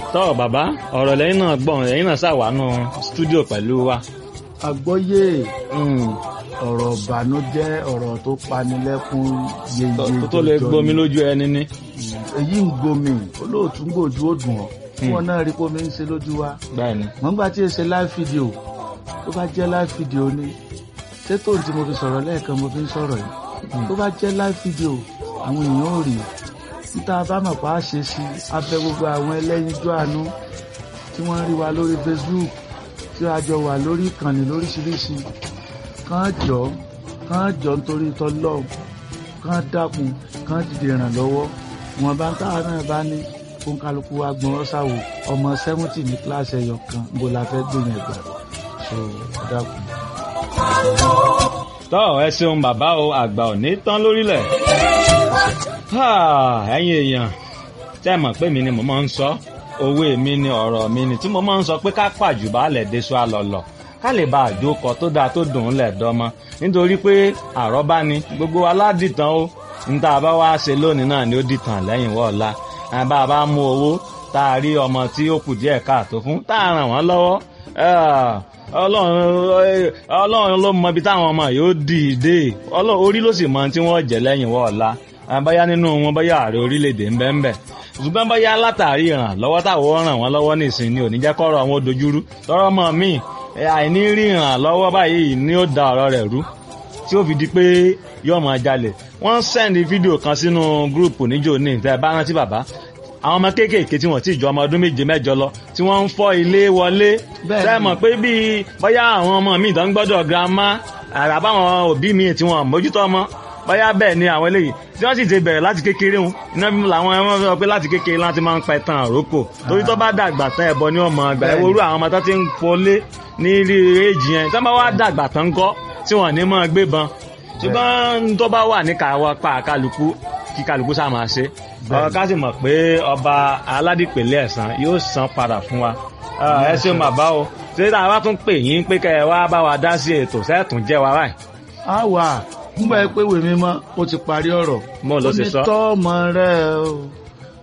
tọ́ bàbá ọ̀rọ̀ lẹ́yìn náà gbọ̀n lẹ́yìn náà ṣàwánú stúdíò pẹ̀lú wa. àgbọ́yé ọ̀rọ̀ ìbànújẹ́ ọ̀rọ̀ tó panilẹ́kún yeye tó tó lè gbomi lójú ẹni ní. èyí ń gbomi olóòtú ń gbòjú ó dùn ọ́ tí wọn náà rí pómi ń ṣe lójú wa bẹ́ẹ̀ni. mọ̀ngbà tí èsè live video tó bá jẹ́ live video ni ṣé tóun tí mo fi sọ̀rọ̀ lẹ́ẹ̀kan mo fi ń sọ̀rọ̀ yìí tó bá jẹ́ live video àwọn èèyàn ò rí níta bá mọ̀ pa á ṣe sí abẹ gbogbo àwọn ẹlẹ́yinjú àánú tí wọ́n ń rí wa lórí Facebook tí a jọ wà lórí ìkànnì lóríṣiríṣi kàn jọ kàn jọ nítorí tọ́lọ́ kàn dákun kàn dìde ìrànlọ́wọ́ wọn bá ń táwọn náà bá ní kó kálukú wa gbọ́n ọ́ sáwò ọmọ sẹ́wọ́ntì ní kíláàsì ẹ̀yọ kan bó la fẹ́ gbìyànjú ẹ̀gbà so ẹ dákun. tọ́ ẹ ṣeun bàbá o àgbà ò ní tán lórílẹ̀. ẹ̀yin èèyàn tẹ́ ẹ mọ̀ pé mi ni mo máa ń sọ òwe mi ni ọ̀rọ̀ mi ni tí mo máa ń sọ pé ká pàjù baálẹ̀ déṣọ àlọ́lọ̀ ká lè bá àjókọ tó dáa tó dùn ún lẹ̀ dọ́mọ nítorí pé àrọ́bá ni gbogbo aládìtàn o níta bá wá ṣe lónìí náà ni ó dìtàn lẹ́yìn wọ́ọ̀la bá a bá mú owó tá a rí ọmọ tí ó kù díẹ̀ káàtó fún tá a ràn wọ́n lọ́wọ́ ọlọ́run ló mọ ibi táwọn ọmọ yóò dì í dé orí ló sì mọ tí wọ́n jẹ́ lẹ́yìn wọ́ọ̀la báyá nínú wọn báyá ààrẹ orílẹ̀-èdè ń bẹ́ẹ̀ bẹ́ẹ̀ ṣùgbọ́n báyá látàrí ìrànlọ́wọ́ táwọn ràn wọ́n lọ́wọ́ nìsín ni ò ní jẹ́ kọ́rọ̀ àwọn dojúrú tọ́rọ́ mọ́ míì àìní rí ìrànlọ́wọ́ báyìí ni ó da ọ̀rọ̀ rẹ̀ rú tí ó fi di pé yóò máa jalè wọ́n sẹ́ndì fídíò kan sínú gúrùpù níjó ní ìtẹ́ bá rántí bàbá àwọn ọmọ kéékèèké tí wọ́n ti jọ ọmọ ọdún méje mẹ́jọ lọ tí wọ́n ń fọ́ ilé wọlé sẹ́mọ̀ pé bíi bóyá àwọn ọmọ míì tó ń gbọ́dọ̀ girama àbáwọn òbí míì tí wọ́n mójútó ọmọ bóyá bẹ́ẹ̀ ni àwọn eléyìí tí wọ́n sì ti bẹ̀rẹ̀ láti kékeré wọn iná bí làwọn ẹ̀wọ̀n sọ pé láti kékeré láti máa ń pa ẹ̀tàn àrókò torí tó bá dàgbà tán ẹ̀bọ ni wọ́n mọ àgbà ẹ̀wọ̀ orú àwọn ọmọ tó ti ń fọlé ní ilé èjì yẹn tó bá wá dàgbà tán kọ́ tí wọ́n ní máa gbé ban ṣùgbọ́n tó bá wà ní káwọ́ pa kálukú kí kálukú sá máa ṣe ká sì mọ̀ pé ọba aládìpẹ̀lẹ̀ ẹ̀sán yóò san padà fún wa ẹ ṣeun bàbá o ṣé tá a bá tún pè yín pé kẹ́ ẹ wá bá wa dá sí ètò sẹ́ẹ̀tún jẹ́ wa báyìí. a wà nígbà pé wèmí mọ́ ó ti parí ọ̀rọ̀ mo ló ṣe sọ. ó ní tọ́ ọmọ rẹ o